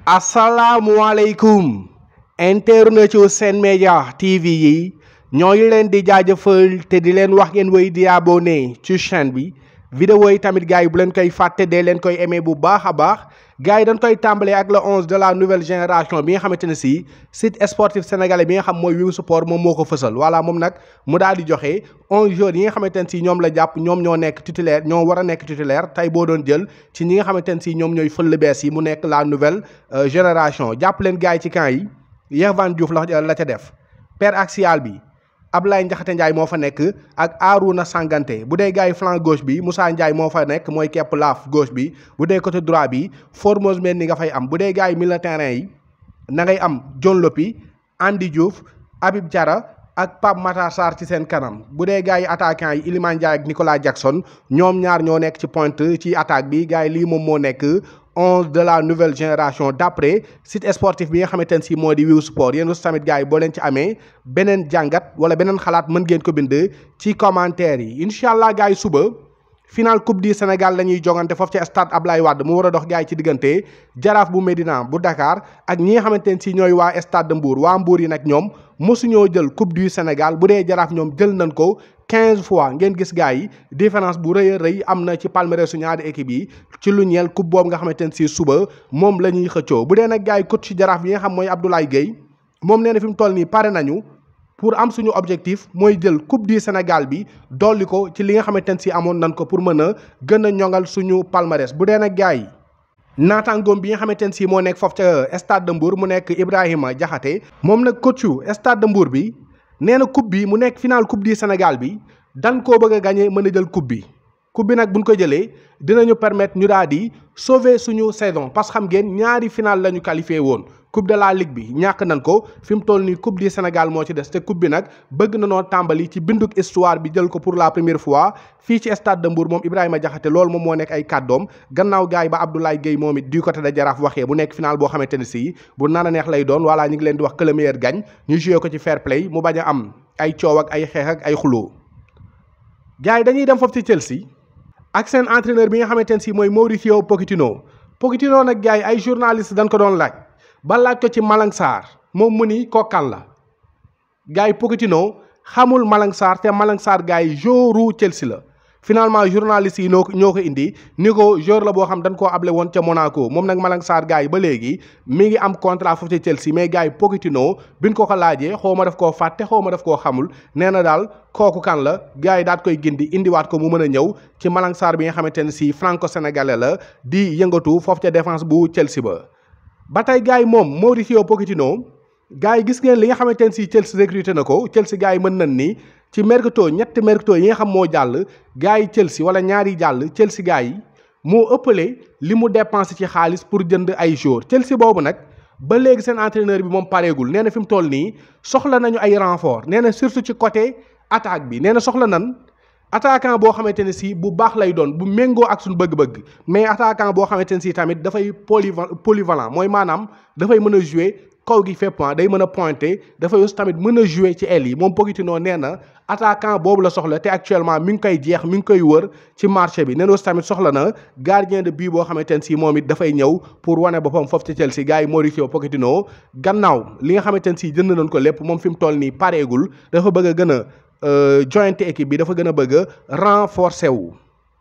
asalaamualeykum internet yu Sen Média TV yi ñooy leen di jaajëfal te di leen wax ngeen wéy di abonné ci chaîne bi vidéo yi tamit gars yi bu leen koy fàtte dee leen koy aimé bu baax a baax gars yi dañ koy tàmbalee ak le 11 de la nouvelle génération bi nga xamante ne si site sportif sénégalais bi nga xam mooy Wing Sport moom moo ko fësal voilà moom nag mu daal di joxe 11 joueurs yi nga xamante ne si ñoom la jàpp ñoom ñoo nekk titulaire ñoo war a nekk titulaire tey boo doon jël ci ñi nga xamante ne si ñoom ñooy fël bees yi mu nekk la nouvelle génération jàpp leen gars yi ci camp yi Yehvan Diouf la la ca def paire axial bi Ablaye Ndiakhate Ndiaye moo fa nekk ak Arouna Sangante bu dee gars yi flanc gauche bi Moussa Ndiaye moo fa nekk mooy kepp laaf gauche bi bu dee côté droit bi Formose Mendy nga fay am bu dee gars yi milieu terrain yi na ngay am John Lopi Andy Diouf Habib Diarra ak Pape Matar Sarr ci seen kanam bu dee gars yi attaquant yi Iliman Ndiaye ak Nicolas Jackson ñoom ñaar ñoo nekk ci pointe ci attaque bi gars yi lii moom moo nekk onze de la nouvelle génération d'après site sportif bi nga xamante ne si moo di Wing Sport yéen aussi tamit gars yi boo leen ci amee beneen jàngat wala beneen xalaat mën ngeen ko bind ci commentaire yi incha allah gars yi suba final coupe du Sénégal la ñuy jongante foofu ci stade Ablaye Wade mu war a dox gars yi ci diggante jaraaf bu Médina bu Dakar ak ñi nga xamante ne si ñooy waa stade de Mbour waa Mbour yi nag ñoom mosuñoo jël coupe du Sénégal bu dee jaraaf ñoom jël nañ ko. 15 fois ngeen gis gars yi différence bu rëy a rëy am na ci palmarès su ñaari équipe yi ci lu ñeel coupe boobu nga xamante ne si suba moom la ñuy xëccoo bu dee nag gars yi coach ci jaraaf bi nga xam mooy Abdoulaye Gueye moom nee na fi mu toll nii pare nañu pour am suñu objectif mooy jël coupe du Sénégal bi dolli ko ci li nga xamante ne si amoon nañ ko pour mën a gën a ñoŋal suñu palmarès bu dee nag gars yi. naataangoom bi nga xamante ne si moo nekk foofu ca stade de Mbour mu nekk Ibrahima Diakhaté moom nag coachu stade de Mbour bi. nee na coupe bi mu nekk final coupe du Sénégal bi dan koo bëgg a gagné mën a jël coupe bi coupe bi nag buñ ko jëlee dinañu permettre ñu daal di sauver suñu saison parce que xam ngeen ñaari final la ñu qualifié woon coupe de la ligue bi ñàkk nañ ko fi mu toll nii coupe du Sénégal moo ci des te coupe bi nag bëgg na noo tàmbali ci binduk histoire bi jël ko pour la première fois fii ci stade de Mbour moom Ibrahima Diakhaté loolu moom moo nekk ay kàddoom gannaaw gaay ba Abdoulaye Gueye moom it du côté de Jaraaf waxee bu nekk final boo xamante ne si bu naan a neex lay doon voilà ñu ngi leen di wax que le meilleur gagne ñu joué ko ci fair play mu bañ a am ay coow ak ay xeex ak ay xuloo gars yi dañuy dem foofu ci Chelsea ak seen entraîneur bi nga xamante ne si mooy Mauricio Pochettino Pochettino nag gars yi ay journaliste dañ ko doon laaj ba laaj ko ci Malang Sarr moom mu ni kookan la gars yi Pochettino xamul Malang Sarr te Malang Sarr gars yi joueur Chelsea la finalement journaliste yi noo ko ñoo ko indi ni ko joueur la boo xam dañ koo able woon ca Monaco moom nag Malang Sarr gars yi ba léegi mi ngi am contrat foofu ca Chelsea mais gars yi Pochettino biñ ko ko laajee xaw ma daf koo fàtte xaw ma daf koo xamul nee na daal kooku kan la gars yi daat koy gindi indiwaat ko mu mën a ñëw ci Malang Sarr bi nga xamante ne si franco-sénégalais la di yëngatu foofu ca défense bu Chelsea ba ba tey gars yi moom Mauricio Pochettino gars yi gis ngeen li nga xamante ne si Chelsea recruté na ko Chelsea gars yi mën nañ ni ci mercato ñetti mercato yi nga xam moo jàll gars yi Chelsea wala ñaari jàll Chelsea gars yi moo ëppale li mu dépensé ci xaalis pour jënd ay joueurs Chelsea boobu nag ba léegi seen entraîneur bi moom pareegul nee na fi mu toll nii soxla nañu ay renfort nee na surtout ci côté attaque bi nee na soxla nan attaquant boo xamante ne si bu baax lay doon bu méngoo ak suñu bëgg-bëgg mais attaquant boo xamante ne si tamit dafay polyva polyvalent mooy maanaam dafay mën a jouer kaw gi fépp day mën a pointer dafay aussi tamit mën a jouer ci aile yi moom Pochettino nee na attaquant boobu la soxla te actuellement mi ngi koy jeex mi ngi koy wër ci marché bi nee na aussi tamit soxla na gardien de but boo xamante ne si moom it dafay ñëw pour wane boppam foofu ci Chelsea gars yi Mauricio Pochettino gannaaw li nga xamante ne si jënd nañ ko lépp moom fi mu toll nii pareegul dafa bëgg a gën a jointe équipe bi dafa gën a bëgg a renforcer wu.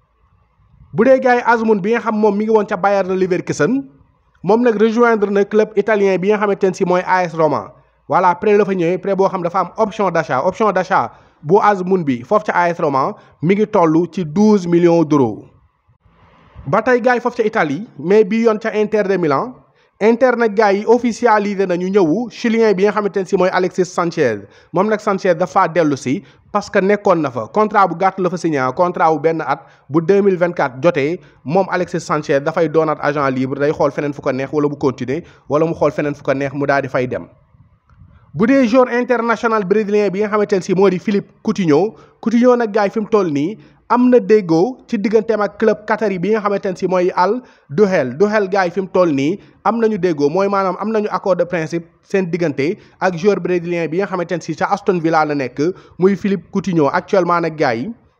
bu dee gars yi Azmoun bi nga xam moom mi ngi woon ca Bayern Leverkusen moom nag rejoindre na club italien bi nga xamante ne si mooy AS Roma voilà prêt la fa ñëwee prêt boo xam dafa am option d'achat option d'achat bu Azmoun bi foofu ca AS Roma mi ngi toll ci douze millions d'euros. ba tey gars yi foofu ca Italie mais bii yoon ca Inter de Milan Inter nag gars yi officialisé nañu ñëwu chilien bi nga xamante ne si mooy Alexis Sanchez moom nag Sanchez dafa dellu si parce que nekkoon na fa contrat bu gàtt la fa signé contrat bu benn at bu 2024 jotee moom Alexis Sanchez dafay doonaat agent libre day xool feneen fu ko neex wala mu continuer wala mu xool feneen fu ko neex mu daal di fay dem. bu dee joueur international brésilien bi nga xamante ne si moo di Philippe Coutinho Coutinho nag gars yi fi mu toll nii am na déggoo ci digganteem ak club qatari bi nga xamante ne si mooy Al Duhail Duhail gars yi fi mu toll nii am nañu déggoo mooy maanaam am nañu accord de principe seen diggante ak joueur brésilien bi nga xamante ne si ca Aston Villa la nekk muy Philippe Coutinho actuellement nag gars yi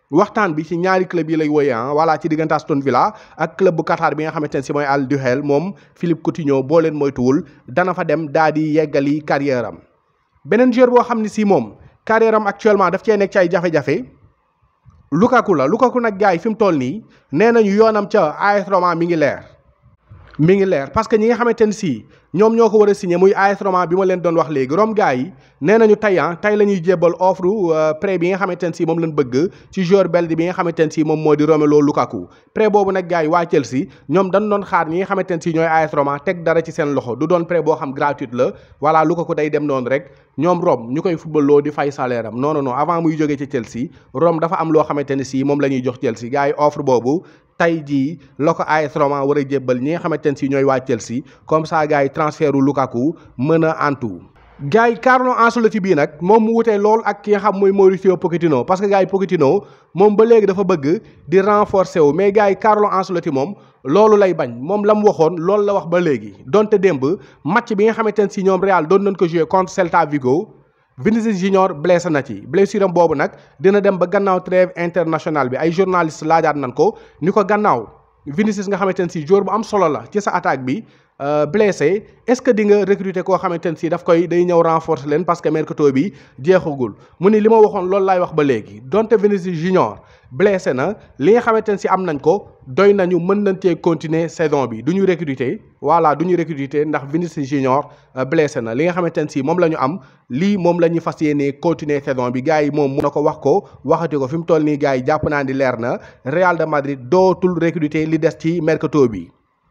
waxtaan bi ci ñaari club yi lay woyee ah voilà ci diggante Aston Villa ak club bu Qatar bi nga xamante ne si mooy Al Duhail moom Philippe Coutinho boo leen moytuwul dana fa dem daa di yeggali carrière am beneen joueur boo xam ne si moom carrière am actuellement daf cee nekk ci ay jafe-jafe Lukaku la Lukaku nag gars yi fi mu toll nii nee nañu yoonam ca AS Roma mi ngi leer mi ngi leer parce que ñi nga xamante ne si ñoom ñoo ko war a signé muy AS Roma bi ma leen doon wax léegi Rome gars yi nee nañu tey ah tey la ñuy jébbal offre prêt bi nga xamante ne si moom lañ bëgg ci joueur belge bi nga xamante ne si moom moo di Romelu Lukaku prêt boobu nag gars yi waa Chelsea ñoom dañ doon xaar ñi nga xamante ne si ñooy AS Roma teg dara ci seen loxo du doon prêt boo xam gratuite la voilà Lukaku day dem noonu rek ñoom Rome ñu koy football loo di fay salaire am non non non avant muy jógee ci Chelsea Rome dafa am loo xamante ne si moom la ñuy jox Chelsea gars yi offre boobu tey jii la ko AS Roma war a jébbal ñi nga xamante ne si ñooy waa Chelsea comme ça gars yi transfert u Lukaku mën a antu gars yi Carlo Ancelotti bii nag moom mu wutee lool ak ki nga xam mooy Mauricio Pochettino parce que gars yi Pochettino moom ba léegi dafa bëgg di renforcer wu mais gars yi Carlo Ancelotti moom loolu lay bañ moom la mu waxoon loolu la wax ba léegi donte démb match bi nga xamante ne si ñoom Real doon nañ ko jouer contre Celta Vigo Vinicius Junior blessé na ci blessure am boobu nag dina dem ba gannaaw trêve international bi ay journaliste laajaat nañ ko ni ko gannaaw Vinicius nga xamante ne si joueur bu am solo la ci sa attaque bi blessé est-ce que di nga recruter koo xamante ne si daf koy day ñëw renforcer leen parce que mercato bi jeexagul mu ni li ma waxoon loolu laay wax ba léegi donte Vinicius Junior blessé na li nga xamante ne si am nañ ko doy nañu mën nañ cee continuer saison bi du ñu recruter voilà du ñu recruter ndax Vinicius Junior blessé na li nga xamante ne si moom la ñu am lii moom la ñuy fas yéenee continuer saison bi gars yi moom mun na ko wax ko waxati ko fi mu toll nii gars yi jàpp naa ni leer na Real de Madrid dootul recruter li des ci mercato bi.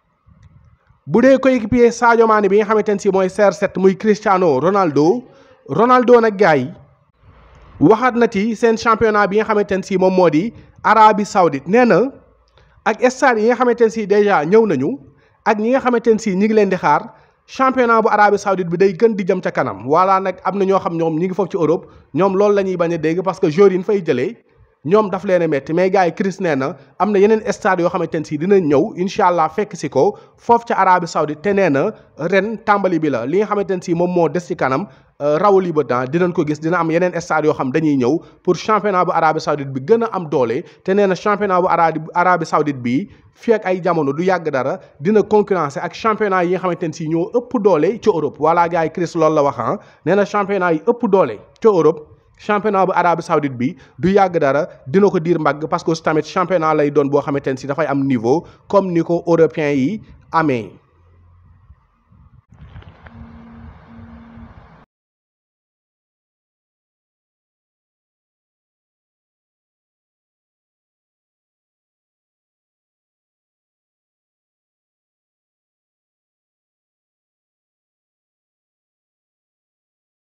bu dee coéquipier Sadio Mané bi nga xamante ne si mooy CR7 muy Cristiano Ronaldo Ronaldo nag gars yi waxaat na ci seen championnat bi nga xamante ne si moom moo di Arabie Saoudite nee na ak stade yi nga xamante ne si déjà ñëw nañu ak ñi nga xamante ne si ñi ngi leen di xaar championnat bu Arabie Saoudite bi day gën di jëm ca kanam voilà nag am na ñoo xam ñoom ñi ngi foofu ci Europe ñoom loolu la ñuy bañ a dégg parce que joueurs yi ñu fay jëlee ñoom daf leen a métti mais gars yi Chris nee na am na yeneen stade yoo xamante ne si dinañ ñëw incha allah fekk si ko foofu ca Arabie Saoudite te nee na ren tàmbali bi la li nga xamante ne si moom moo des ci kanam rawali ba temps dinañ ko gis dina am yeneen stade yoo xam dañuy ñëw pour championnat bu Arabie Saoudite bi gën a am doole te nee na championnat bu Arabie Arabie Saoudite bi fii ak ay jamono du yàgg dara dina concurrencer ak championnat yi nga xamante ne si ñoo ëpp doole ci Europe voilà gars yi Chris loolu la wax ah nee na championnat yi ëpp doole ca Europe. championnat bu Arabie Saoudite bi du yàgg dara dina ko diir mbagg parce que tamit championnat lay doon boo xamante ne si dafay am niveau comme ni ko européens yi amee